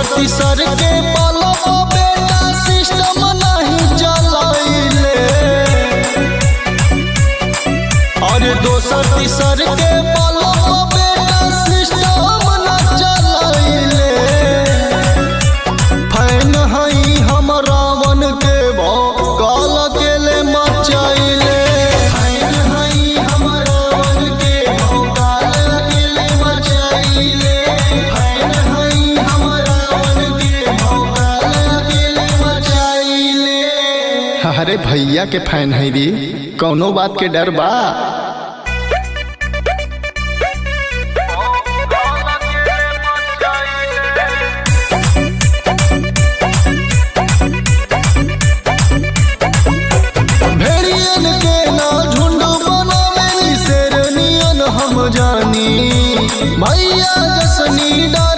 तीसर के पलव बेटा सिस्टम नहीं चलाइले और दोसर तीसर के पलव बेटा सिस्टम न चलाइले फैन हई हम रावण के भौकाल अकेले मचाइले फैन हई हम रावण के भौकाल अकेले मचाइले फैन हई हम रावण के भौकाल अकेले मचाइले अरे भैया के फैन है री कौनो बात के डर बा भेड़ियन के ना झुंड बनावे शेरनियन हम जानी भैया जसनी डर